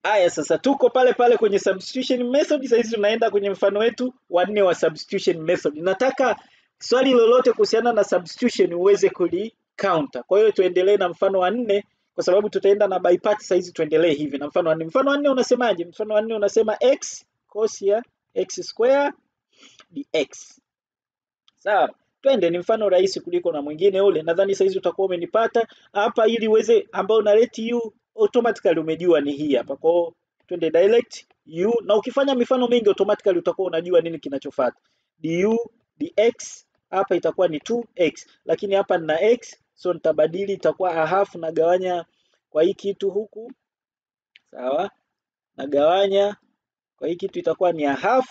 Aya, sasa tuko pale pale kwenye substitution method. Sasa hizi tunaenda kwenye mfano wetu wa nne wa substitution method. Nataka swali lolote kuhusiana na substitution uweze kuli counter. Kwa hiyo tuendelee na mfano wa nne kwa sababu tutaenda na by part. Sasa hizi tuendelee hivi na mfano wa nne. Mfano wa nne unasemaje? Mfano wa nne unasema x cos ya x square dx. Sawa, twende, ni mfano rahisi kuliko na mwingine ule. Nadhani saizi utakuwa umenipata hapa, ili uweze ambao una let u automatically umejua ni hii hapa. Kwa hiyo twende direct u, na ukifanya mifano mingi automatically utakuwa unajua nini kinachofuata. du dx hapa itakuwa ni 2x, lakini hapa nina x, so nitabadili, itakuwa a half, nagawanya kwa hii kitu huku, sawa, nagawanya kwa hii kitu itakuwa ni a half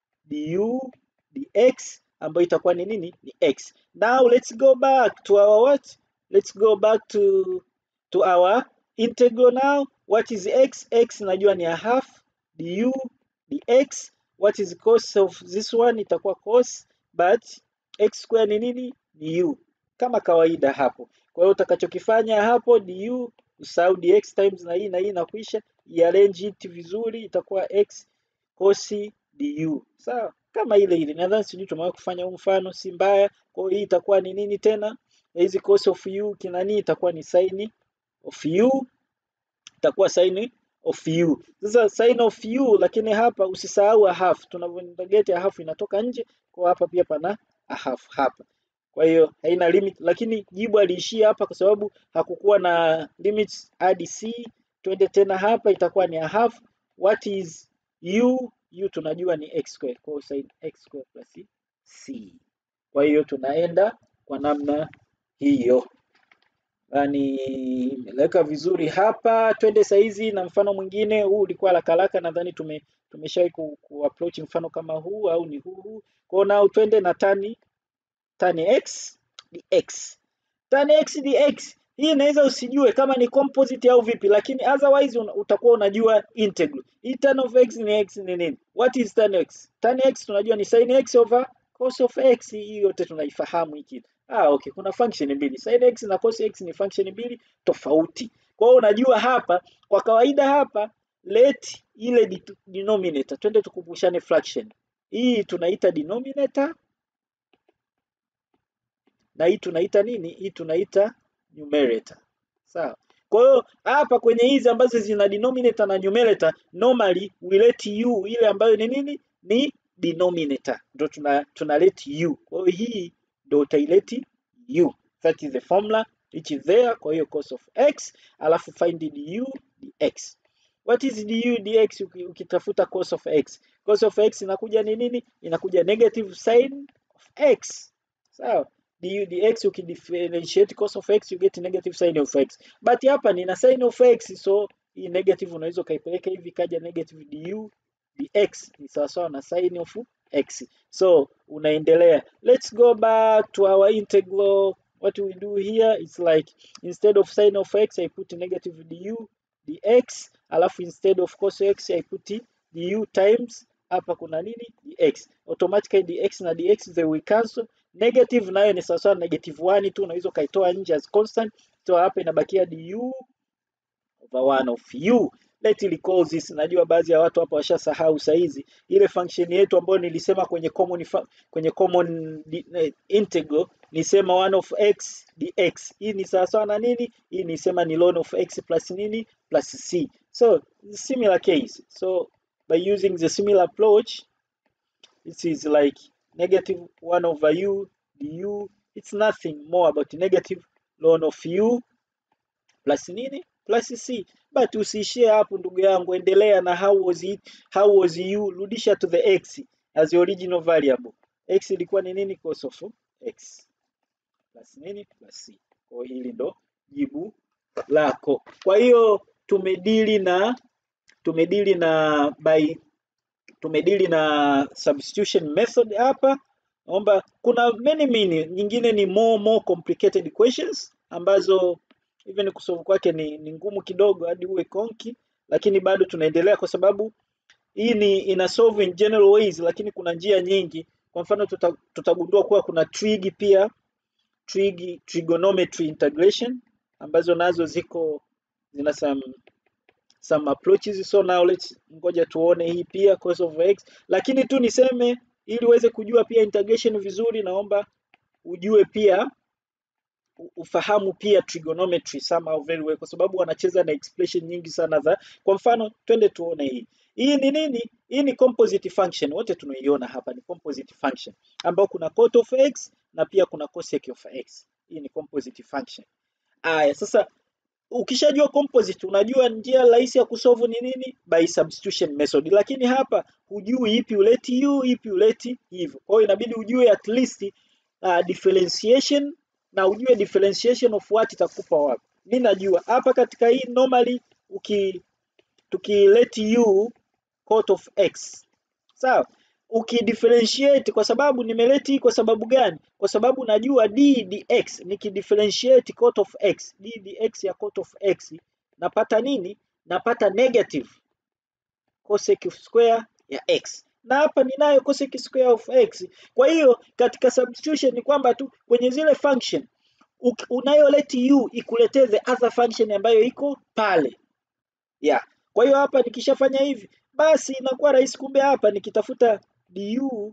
du dx ambayo itakuwa ni nini? Ni x. Now let's go back to our what? Let's go back to to our integral now. What is x? x najua ni a half du dx. What is cos of this one? Itakuwa cos, but x square ni nini? Ni u kama kawaida hapo. Kwa hiyo utakachokifanya hapo du, usahau dx times na hii na hii na kuisha, iarrange it vizuri, itakuwa x cos du. Sawa? kama ile ile. Nadhani sijui tumewahi kufanya huu mfano, si mbaya. Kwa hiyo hii itakuwa ni nini tena? Hizi cos of u kinani itakuwa ni sin of u, itakuwa sin of u. Sasa sin of u, lakini hapa usisahau a half. Tunavyointegrate a half inatoka nje, kwa hapa pia pana a half hapa. Kwa hiyo haina limit, lakini jibu aliishia hapa kwa sababu hakukuwa na limits hadi c. Twende tena hapa, itakuwa ni a half. What is u? u tunajua ni x square, kwa hiyo sin x square plus c. Kwa hiyo tunaenda kwa namna hiyo, yani imeleka vizuri hapa. Twende saizi na mfano mwingine. Huu ulikuwa haraka haraka, nadhani tume tumeshawahi ku, ku approach mfano kama huu au ni huu huu. Kwa hiyo nao twende na tani tani x dx. Tani x dx hii inaweza usijue kama ni composite au vipi, lakini otherwise un, utakuwa unajua integral. Hii tan of x ni x ni nini? What is tan x? Tan x tunajua ni sin x over cos of x. Hii yote tunaifahamu hiki. Ah, okay, kuna function mbili. Sin x na cos x ni function mbili tofauti. Kwa hiyo unajua hapa, kwa kawaida hapa let ile denominator, twende tukumbushane fraction. Hii tunaita denominator na hii tunaita nini? Hii tunaita numerator. Sawa. Kwa hiyo hapa kwenye hizi ambazo zina denominator na numerator normally we let u ile ambayo ni nini? Ni denominator. Ndio tuna tuna let u. Kwa hiyo hii ndio utaileti u. That is the formula which is there. Kwa hiyo cos of x alafu find du dx. What is du dx ukitafuta cos of x? Cos of x inakuja ni nini? Inakuja negative sin of x. Sawa du dx ukidifferentiate cos of x you get negative sin of x, but hapa nina sin of x, so hii negative unaweza ukaipeleka hivi kaja negative du dx ni sawasawa na sin of x. So unaendelea, let's go back to our integral. What we do here is like instead of sin of x I put negative du dx, alafu instead of cos x I put du times hapa kuna nini dx, automatically dx na dx they will cancel negative nayo ni sawasawa na negative 1 tu, unaweza ukaitoa nje as constant, so hapa inabakia du over 1 of u. Let recall this. Najua baadhi ya watu hapa washasahau saizi ile function yetu ambayo nilisema kwenye common kwenye common uh, integral nisema 1 of x dx. Hii ni sawasawa na nini? Hii nisema ni ln of x plus nini plus c. So similar case. So by using the similar approach this is like negative 1 over u du. It's nothing more about negative ln of u plus nini plus c. But usiishie hapo ndugu yangu, endelea na how was it, how was u, rudisha to the x as the original variable. x ilikuwa ni nini? cos of x plus nini plus c. Kwa hili ndo jibu lako. Kwa hiyo tumedili na tumedili na by tumedili na substitution method hapa. Naomba kuna many many nyingine ni more more complicated equations ambazo even kusolve kwake ni, ni ngumu kidogo hadi uwe konki, lakini bado tunaendelea kwa sababu hii ni ina solve in general ways, lakini kuna njia nyingi. Kwa mfano tuta, tutagundua kuwa kuna trig pia trig, trigonometry integration ambazo nazo ziko zina some some approaches so now let's ngoja tuone hii pia cos of x lakini tu niseme ili uweze kujua pia integration vizuri naomba ujue pia u- ufahamu pia trigonometry somehow very well kwa sababu wanacheza na expression nyingi sana za kwa mfano twende tuone hii hii ni nini hii ni composite function wote tunaiona hapa ni composite function ambao kuna cot of x na pia kuna cosec of x hii ni composite function aya sasa ukishajua composite unajua njia rahisi ya kusolve ni nini by substitution method lakini hapa hujui ipi uleti u ipi uleti hivyo kwa hiyo inabidi ujue at least uh, differentiation na ujue differentiation of what itakupa wapi mi najua hapa katika hii normally uki tukileti u cot of x sawa ukidifferentiate kwa sababu nimeleti hii kwa sababu gani kwa sababu najua d dx nikidifferentiate cot of x d dx ya cot of x napata nini napata negative cosec square ya x na hapa ninayo cosec square of x kwa hiyo katika substitution ni kwamba tu kwenye zile function uk- unayoleti u ikuletee the other function ambayo iko pale yeah. Kwa hiyo hapa nikishafanya hivi basi inakuwa rahisi. Kumbe hapa nikitafuta du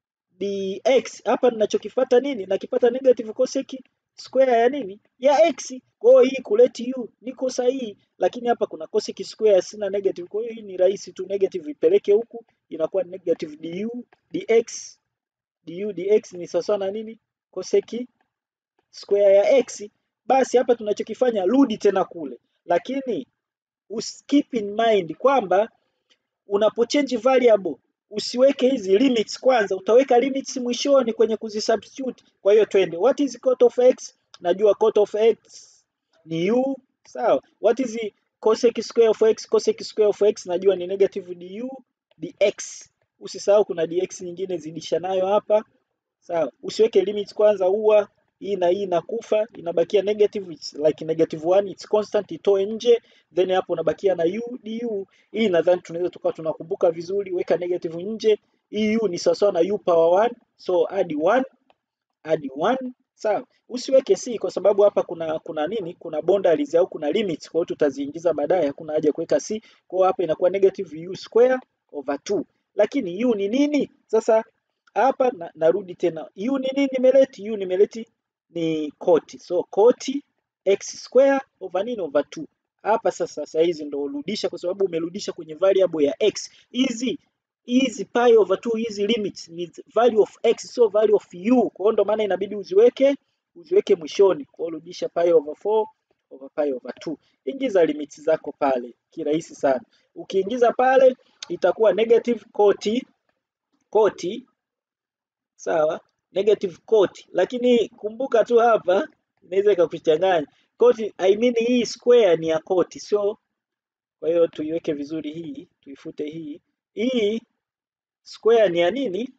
dx hapa ninachokifuata nini? Nakipata negative cosec square ya nini? Ya x. Kwa hiyo hii kuleti u niko sahihi, lakini hapa kuna cosec square sina negative. Kwa hiyo hii ni rahisi tu, negative ipeleke huku inakuwa negative du dx du dx ni sawa na nini? Cosec square ya x. Basi hapa tunachokifanya rudi tena kule, lakini us keep in mind kwamba unapochange variable usiweke hizi limits kwanza, utaweka limits mwishoni kwenye kuzisubstitute. Kwa hiyo twende, what is cot of x? Najua cot of x ni u, sawa. What is cosec square of x? Cosec square of x najua ni negative du dx. Usisahau kuna dx nyingine zidisha nayo hapa, sawa. Usiweke limits kwanza, ua hii na hii inakufa, inabakia negative, it's like negative one, it's constant, itoe nje, then hapo unabakia na u du. Hii nadhani tunaweza tukawa tunakumbuka vizuri, weka negative nje. Hii u ni sawasawa na u power 1, so add 1 add 1 sawa. Usiweke c kwa sababu hapa kuna kuna nini? Kuna boundaries au kuna limits, kwa hiyo tutaziingiza baadaye, hakuna haja ya kuweka c. Kwa hiyo hapa inakuwa negative u square over 2. Lakini u ni nini? Sasa hapa na, narudi tena, u ni nini nimeleti? u nimeleti ni cot. So cot x square over nini over 2. Hapa sasa saa hizi ndo urudisha, kwa sababu umerudisha kwenye variable ya x. Hizi hizi pi over 2 hizi limits ni value of x, sio value of u. Kwa hiyo ndo maana inabidi uziweke uziweke mwishoni. Kwa hiyo rudisha pi over 4 over pi over 2. Ingiza limits zako pale kirahisi sana. Ukiingiza pale itakuwa negative cot cot sawa negative cot, lakini kumbuka tu hapa inaweza ikakuchanganya cot. I mean hii square ni ya cot, sio. Kwa hiyo tuiweke vizuri hii, tuifute hii. Hii square ni ya nini?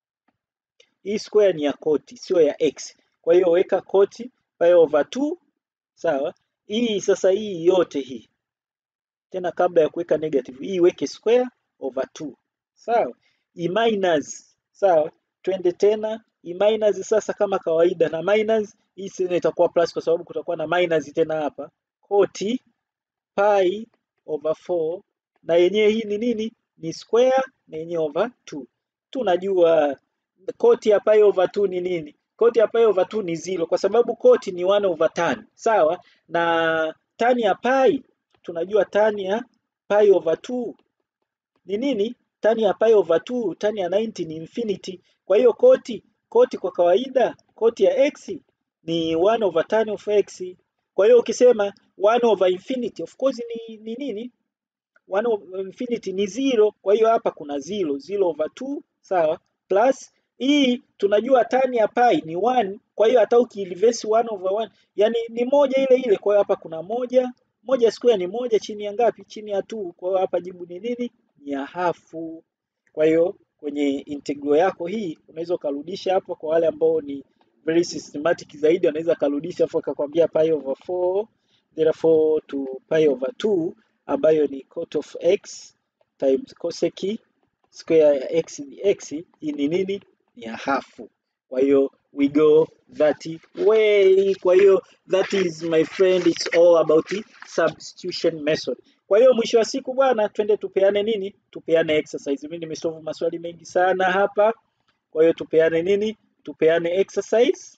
Hii square ni ya cot, sio ya x. Kwa hiyo weka cot pi over 2 sawa. Hii sasa hii yote hii tena, kabla ya kuweka negative hii weke square over 2 sawa. I minus sawa, twende tena i minus sasa, kama kawaida na minus hii tena itakuwa plus kwa sababu kutakuwa na minus tena hapa cot pi over 4 na yenyewe hii ni nini? Ni square na yenyewe over 2. Tunajua cot ya pi over 2 ni nini? Cot ya pi over 2 ni zero kwa sababu cot ni 1 over tan, sawa na tan ya pi tunajua tan ya pi over 2 ni nini? Tan ya pi over 2, tan ya 90 ni infinity. Kwa hiyo koti koti kwa kawaida koti ya x ni 1 over tan of x. Kwa hiyo ukisema 1 over infinity of course ni, ni nini? 1 over infinity ni zero. Kwa hiyo hapa kuna zero, zero over 2 sawa, plus hii tunajua tan ya pi ni 1. Kwa hiyo hata ukireverse 1 over 1 yani ni moja ile ile. Kwa hiyo hapa kuna moja moja square ni moja chini ya ngapi? Chini ya 2. Kwa hiyo hapa jibu ni nini? Ni ya hafu. Kwa hiyo kwenye integral yako hii unaweza ukarudisha hapo. Kwa wale ambao ni very systematic zaidi, wanaweza karudisha hapo akakwambia pi over 4 therefore to pi over 2 ambayo ni cot of x times cosec square ya x dx. Hii ni nini? Ni ya hafu. Kwa hiyo we go that way. Kwa hiyo that is my friend, it's all about the substitution method. Kwa hiyo mwisho wa siku bwana, twende tupeane nini? Tupeane exercise. Mimi nimesolve maswali mengi sana hapa, kwa hiyo tupeane nini? Tupeane exercise.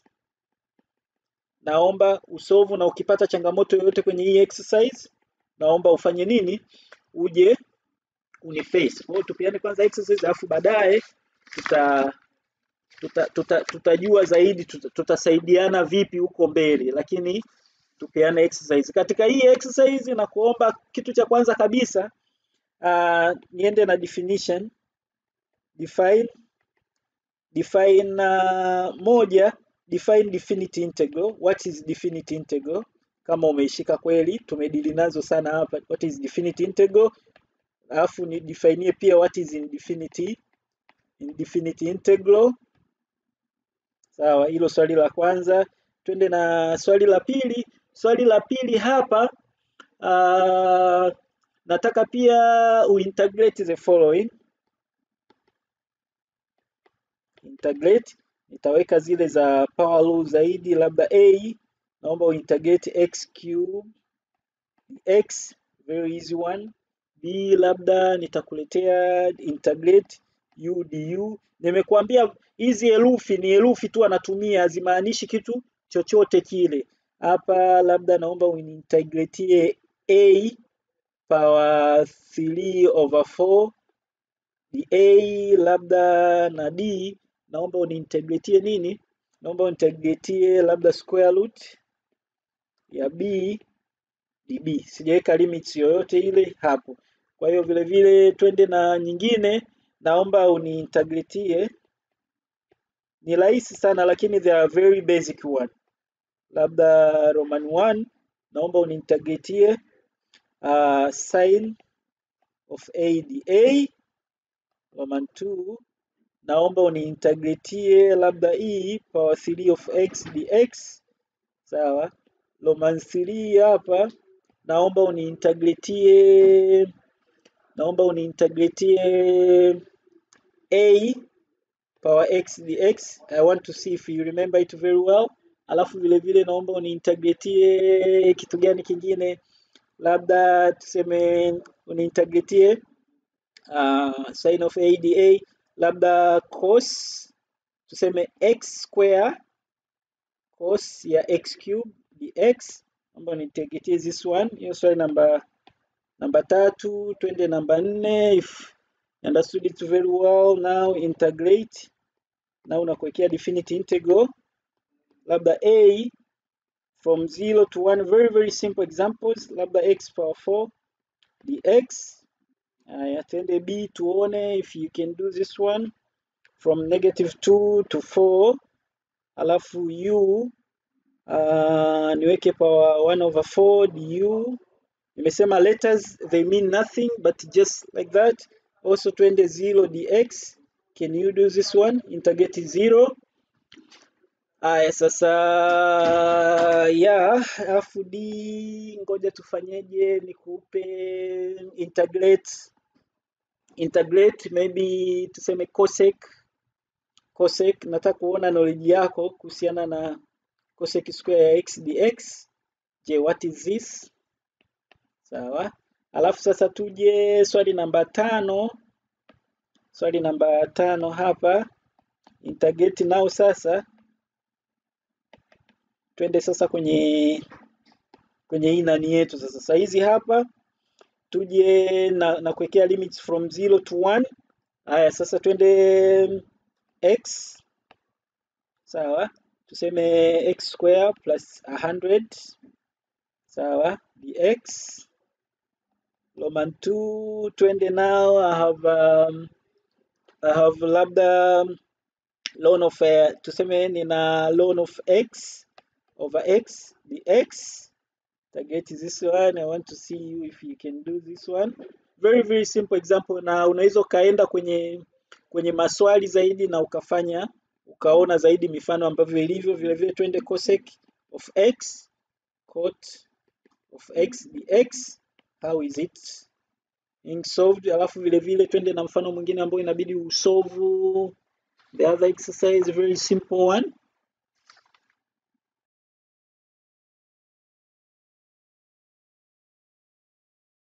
Naomba usolve, na ukipata changamoto yoyote kwenye hii exercise, naomba ufanye nini? Uje uniface. Kwa hiyo tupeane kwanza exercise, alafu baadaye tuta tuta, tuta, tutajua zaidi tuta, tutasaidiana vipi huko mbele, lakini tupeane exercise. Katika hii exercise na kuomba kitu cha kwanza kabisa uh, niende na definition define define uh, moja define definite integral. What is definite integral? Kama umeishika kweli, tumedili nazo sana hapa. What is definite integral? Alafu ni define pia what is indefinite indefinite integral. Sawa, hilo swali la kwanza. Twende na swali la pili. Swali la pili hapa uh, nataka pia uintegrate the following. Integrate, nitaweka zile za power law zaidi, labda a, naomba uintegrate x cube x, very easy one. b, labda nitakuletea integrate u du. Nimekuambia hizi herufi ni herufi tu anatumia, hazimaanishi kitu chochote kile. Hapa labda naomba unintegratie a power 3 over 4 a labda na d naomba uniintegratie nini? Naomba unintegratie labda square root ya b db. Sijaweka limits yoyote ile hapo. Kwa hiyo vile vile twende na nyingine, naomba uniintegratie. Ni rahisi sana lakini they are very basic one. Labda Roman 1 naomba uniintegratie uh, sin of a dA. Roman 2 naomba uniintegratie labda e power 3 of x dx. Sawa. Roman 3 hapa naomba uniintegratie naomba uniintegratie a power x dx. I want to see if you remember it very well. Alafu vile vile naomba uniintegratie kitu gani kingine, labda tuseme uniintegratie uh, sin of a dA, labda cos tuseme x square cos ya x cube dx. Naomba uniintegratie this one. Hiyo swali namba namba tatu. Twende namba nne. If you understood it very well now integrate. Now unakuwekea definite integral labda a from 0 to 1 very very simple examples labda x power 4 dx. Haya, twende b tuone if you can do this one from negative 2 to 4 alafu u uh, niweke power 1 over 4 du. Nimesema letters they mean nothing but just like that. Also twende 0 dx. Can you do this one? Integrate 0 Aya, sasa ya alafu d, ngoja tufanyeje? Nikupe integrate integrate maybe tuseme cosec cosec. Nataka kuona knowledge yako kuhusiana na cosec square ya x dx. Je, what is this? Sawa. Alafu sasa tuje swali namba tano. Swali namba tano hapa integrate nao sasa twende sasa kwenye kwenye hii nani yetu sasa. Sasa hizi hapa tuje na, na kuwekea limits from 0 to 1. Haya, sasa twende x sawa, tuseme x square plus 100 sawa dx. Roman 2 twende now I have um, I have labda ln of uh, tuseme nina ln of x over x dx. Target this one. I want to see you if you can do this one. Very very simple example, na unaweza ukaenda kwenye kwenye maswali zaidi na ukafanya ukaona zaidi mifano ambavyo ilivyo. Vile vile twende cosec of x cot of x dx. How is it being solved? Alafu vile vile twende na mfano mwingine ambao inabidi usolve the other exercise, very simple one